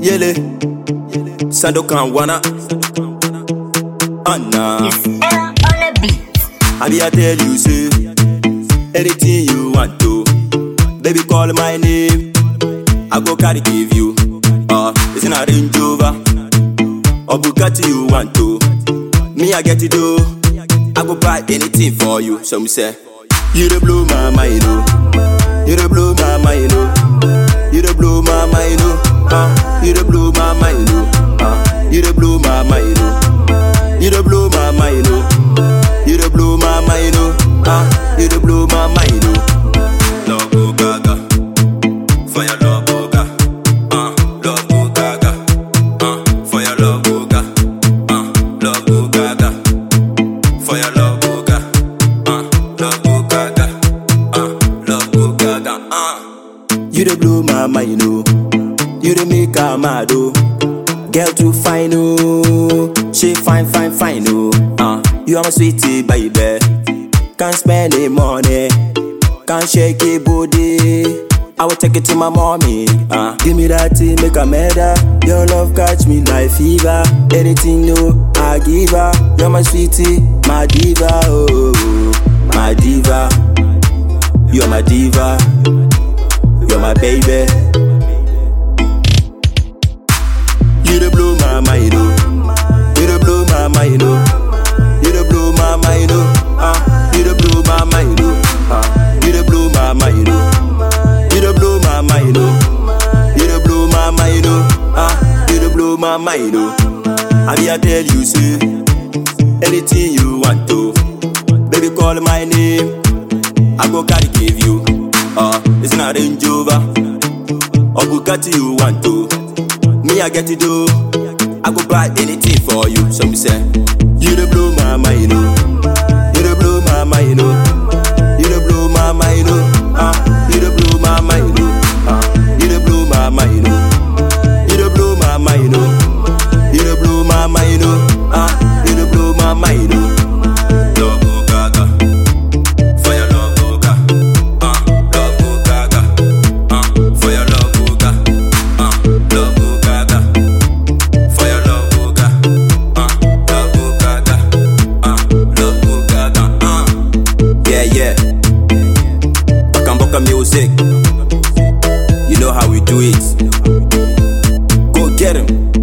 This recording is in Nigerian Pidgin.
Yele, Sandokan Wana, Anna. Still on the beat. I be I tell you, say, anything you want to, baby call my name, I go carry give you. Uh, it's in a Range Rover, or Bugatti you want to, me I get it do, I go buy anything for you. So me say, you the blow my mind, oh, you the blow my mind, oh, you the blow my mind, oh, uh, you the blow my mind, oh, uh, you the blow my mind, oh, you the blow my mind, oh. You the blow my mind, oh. Ah, you the blow my mind, oh. Love go gaga, fire love go ga. Ah, love go gaga. Ah, fire love go ga. Ah, love go gaga. Fire love go ga. Ah, love go gaga. Ah, love go gaga. Ah. You the blow my mind, oh. You the make her mad, oh. Girl too fine, oh. She fine, fine, fine, oh. Uh, you are my sweetie, baby. Can't spend the money. Can't shake it, booty. I will take it to my mommy. Uh, give me that thing, make a matter. Your love catch me like fever. Anything new, I give her. You're my sweetie, my diva, oh, my diva. You're my diva. You're my baby. You the blow my mind, oh. You the blow my mind, oh. You the blow my mind, oh. Ah, you the blow my mind, oh. Ah, you the blow my mind, oh. You the blow my mind, oh. You the blow my mind, oh. Ah, you the blow my mind, oh. I be I tell you, say anything you want to, baby call my name. I go carry give you. Uh, it's not Range Rover or Bugatti you want to. Me I get it do. I go buy anything for you. So me say, you the blow my mind, oh. You the blow my mind, oh. You the blow my mind, oh. Ah, you the blow my mind, oh. Ah, you the blow my mind, oh. You the blow my mind, oh. You the blow my mind, oh. Ah, you the blow my mind, oh. Love go gaga, fire love go ga, ah, love go gaga, ah, fire love go ga, ah, love go gaga. Fire love go ga, uh, love go gaga, uh, love go gaga, uh. Yeah, yeah. Bakamboka music. You know how we do it. Go get him.